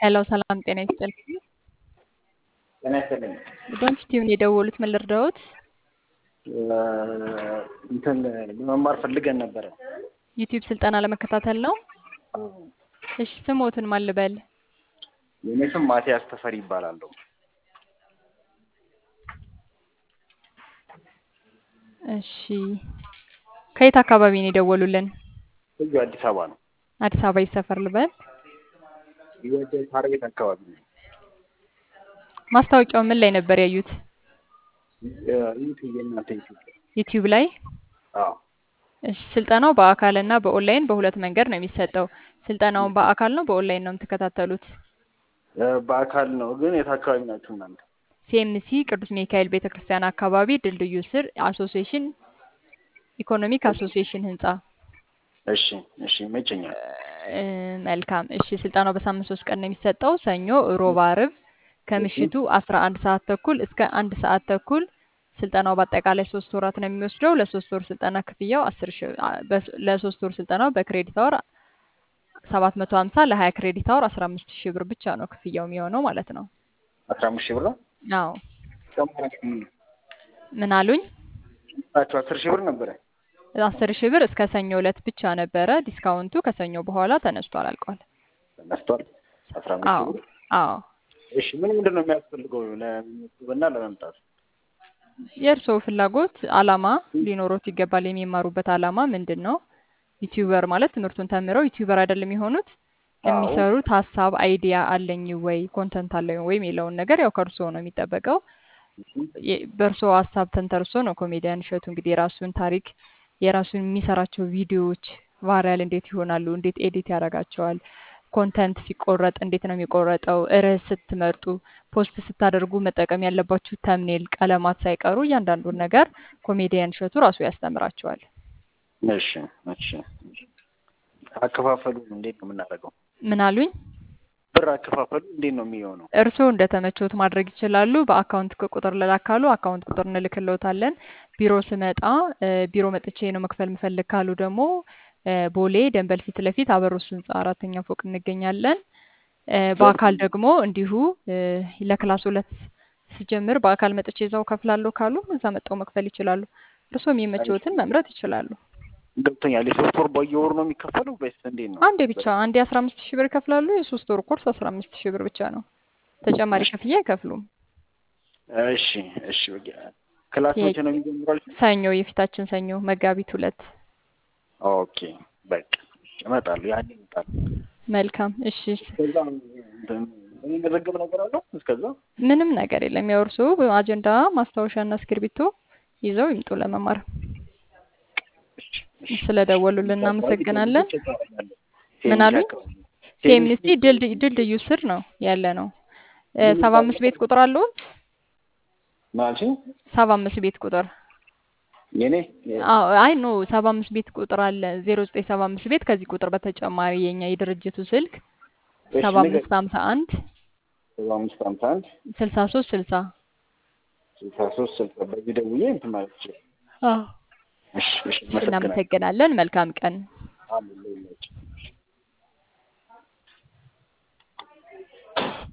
ሄሎ ሰላም ጤና ይስጥልኝ። ጤና ይስጥልኝ። ዶንት ቲዩን የደወሉት ምን ልርዳዎት? እንትን ለመማር ፈልገን ነበረ። ዩቲዩብ ስልጠና ለመከታተል ነው። እሺ ስሞትን ማን ልበል? የኔ ስም ማቲያስ ተፈሪ ይባላለሁ። እሺ ከየት አካባቢ ነው የደወሉልን? እዚሁ አዲስ አበባ ነው። አዲስ አበባ የት ሰፈር ልበል? ወደ ሳር ቤት አካባቢ ነው። ማስታወቂያው ምን ላይ ነበር ያዩት? ዩቲዩብ የእናንተ ዩቲዩብ ላይ። ዩቲዩብ ላይ? አዎ እሺ ስልጠናው በአካል እና በኦንላይን በሁለት መንገድ ነው የሚሰጠው። ስልጠናውን በአካል ነው በኦንላይን ነው የምትከታተሉት? እ በአካል ነው። ግን የት አካባቢ ናችሁ እናንተ? ሲኤምሲ ቅዱስ ሚካኤል ቤተክርስቲያን አካባቢ ድልድዩ ስር አሶሲዬሽን ኢኮኖሚክ አሶሲዬሽን ህንጻ። እሺ እሺ ይመቸኛል። እ መልካም እሺ ስልጠናው በሳምንት ሶስት ቀን ነው የሚሰጠው ሰኞ፣ ሮብ፣ አርብ ከምሽቱ አስራ አንድ ሰዓት ተኩል እስከ አንድ ሰዓት ተኩል ስልጠናው በአጠቃላይ ሶስት ወራት ነው የሚወስደው። ለሶስት ወር ስልጠና ክፍያው አስር ሺ በ- ለሶስት ወር ስልጠናው በክሬዲት አወር ሰባት መቶ ሀምሳ ለሀያ ክሬዲት አወር አስራ አምስት ሺህ ብር ብቻ ነው ክፍያው የሚሆነው ማለት ነው። አስራ አምስት ሺህ ብር ነው። አዎ ጨምራችሁ ምን አሉኝ? ናችሁ አስር ሺህ ብር ነበረ። አስር ሺህ ብር እስከ ሰኞ ዕለት ብቻ ነበረ። ዲስካውንቱ ከሰኞ በኋላ ተነስቷል፣ አልቋል። ተነስቷል። አስራ አምስት አዎ ሺህ ብር። አዎ እሺ ምን ምንድን ነው የሚያስፈልገው ለመመዝገብና ለመምጣት? የእርስዎ ፍላጎት አላማ ሊኖሮት ይገባል። የሚማሩበት አላማ ምንድን ነው? ዩቲዩበር ማለት ትምህርቱን ተምረው ዩቲዩበር አይደለም የሆኑት አዎ የሚሰሩት ሀሳብ አይዲያ አለኝ ወይ ኮንተንት አለኝ ወይ የሚለውን ነገር ያው ከእርስዎ ነው የሚጠበቀው። የ- በእርስዎ ሀሳብ ተንተርሶ ነው ኮሜዲያን እሸቱ እንግዲህ የራሱን ታሪክ የራሱን የሚሰራቸው ቪዲዮዎች ቫይራል እንዴት ይሆናሉ፣ እንዴት ኤዲት ያደርጋቸዋል፣ ኮንተንት ሲቆረጥ እንዴት ነው የሚቆረጠው፣ ርዕስ ስትመርጡ፣ ፖስት ስታደርጉ መጠቀም ያለባችሁ ተምኔል፣ ቀለማት ሳይቀሩ እያንዳንዱን ነገር ኮሜዲያን እሸቱ ራሱ ያስተምራቸዋል። እሺ እሺ አከፋፈሉ እንዴት ነው የምናደርገው? ምን አሉኝ? ብር አከፋፈሉ እንዴት ነው የሚሆነው? እርስዎ እንደተመቾት ማድረግ ይችላሉ። በአካውንት ቁጥር ልላካሉ አካውንት ቁጥር እንልክልዎታለን። ቢሮ ስመጣ እ ቢሮ መጥቼ ነው መክፈል የምፈልግ ካሉ ደግሞ እ ቦሌ ደንበል ፊት ለፊት አበሮስ ህንጻ አራተኛ ፎቅ እንገኛለን። እ በአካል ደግሞ እንዲሁ እ ለክላስ ሁለት ስጀምር በአካል መጥቼ እዛው ከፍላለሁ ካሉ እዛ መጥተው መክፈል ይችላሉ። እርስዎ የሚመቸዎትን መምረጥ ይችላሉ። ገብቶኛል። የሶስት ወር በየወሩ ነው የሚከፈለው ወይስ እንዴት ነው? አንዴ ብቻ አንዴ አስራ አምስት ሺህ ብር ይከፍላሉ። የሶስት ወር ኮርስ አስራ አምስት ሺህ ብር ብቻ ነው። ተጨማሪ እሺ ክፍያ አይከፍሉም። እሺ እሺ በቃ ክላስ መቼ ነው የሚጀምረው? ሰኞ የፊታችን ሰኞ መጋቢት ሁለት ኦኬ በቃ እመጣለሁ። ያኔ እመጣለሁ። መልካም እሺ። እስከዛ እንትን የሚመዘገብ ነገር አለው? እስከዛ ምንም ነገር የለም። ያው እርስዎ አጀንዳ ማስታወሻና እስክርቢቶ ይዘው ይምጡ ለመማር። እሺ እሺ ስለደወሉልን አካባቢ እናመሰግናለን። ቼክ አደርጋለሁ። ምን ሴሚሲ አሉኝ? አካባቢ ሲኤምሲ ሴሚሲ ድልድይ ድልድዩ ስር ነው ያለ ነው። እ ምን ሰባ አምስት ቤት ቁጥር አለዎት? ማለት ሰባ አምስት ቤት ቁጥር የኔ አዎ፣ አይ ኖ ሰባ አምስት ቤት ቁጥር አለ ዜሮ ዘጠኝ ሰባ አምስት ቤት ከዚህ ቁጥር በተጨማሪ የኛ የድርጅቱ ስልክ እሺ ሰባ ንገር አምስት ሀምሳ አንድ ሰባ አምስት ሀምሳ አንድ ስልሳ ሶስት ስልሳ ስልሳ ሶስት ስልሳ በዚህ ደውዬ እንትን ማለት ይችላል። አዎ። እሺ እሺ እሺ አመሰግናለሁ። እናመሰግናለን። መልካም ቀን። አሜን።